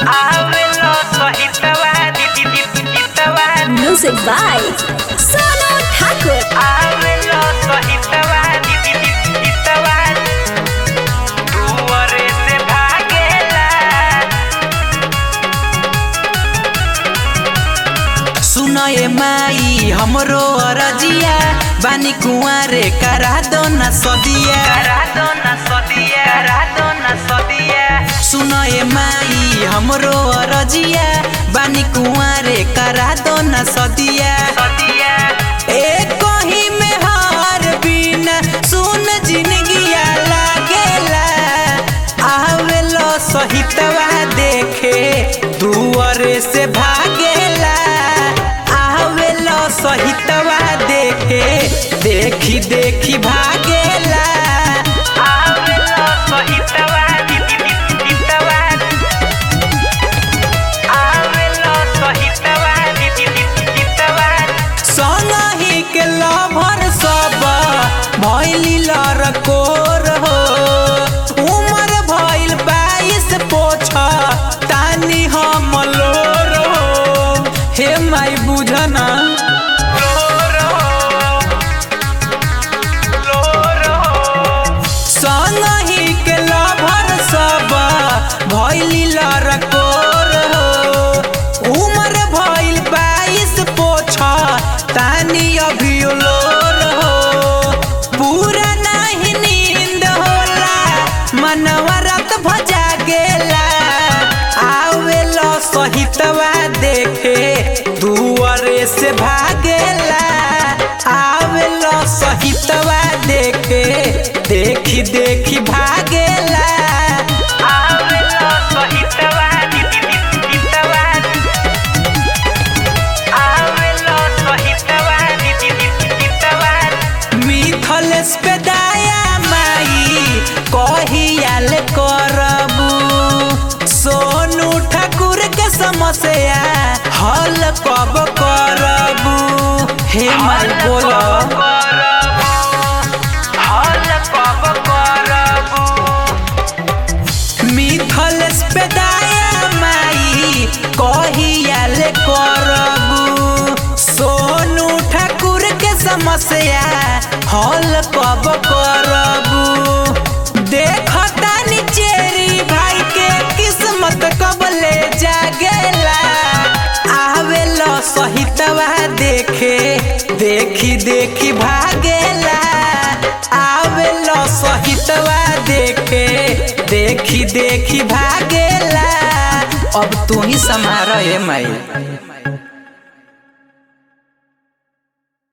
आवेलो सहितवा दीदी दीदीतवा Music by Sonu Thakur. आवेलो सहितवा दीदी दीदीतवा दुआरे से भागेला सुनए माई हमरो अरजिया बानी कुंवारे करा दो न सदिया करा दो ना सदिया करा दो ना सदिया सुनए माई हमरो अरजिया बानी कुंवारे करा दो न सदिया सदिया एक कहीं में हार बिना सुन जिंदगिया लागेला आवेलो सहितवा देखे दुआरे से भागेला आवेलो सहितवा देखे देखी देखी भागेला आवेलो सहितवा दीदी दीदीतवा आवेलो सहितवा दीदी दीदीतवा संगही के लभर सब भैली लरकोर हो उमर भइल बाईस पोछ तानी हम लोर हो हे माई बुझना संगही के लभर सब भैली लरकोर हो उमर भइल बाईस पोछ तानी अभी लोर हो पूरा नहीं नींद होला मनवा रात भजा गेला आवेलो सहितवा देखे दुआरे से भागेला आवेलो सहितवा देखे देखी देखी भागेला आवेलो सहितवा दीदी दीदीतवा आवेलो सहितवा दीदी दीदीतवा मिथलेस पे दया माई कहियाल करबू सोनू ठाकुर के समस्या हल कब करबू हे माई बोलो हल कब करबू मिथलेस पे दया माई कहियाल करबू सोनू ठाकुर के समस्या हल कब करबू देखता निचेरी भाई के किस्मत कब ले जागेला आवेलो सहितवा देखे देखी देखी भागेला आवेलो सहितवा देखे देखी देखी भागेला अब तू ही समारोह है माई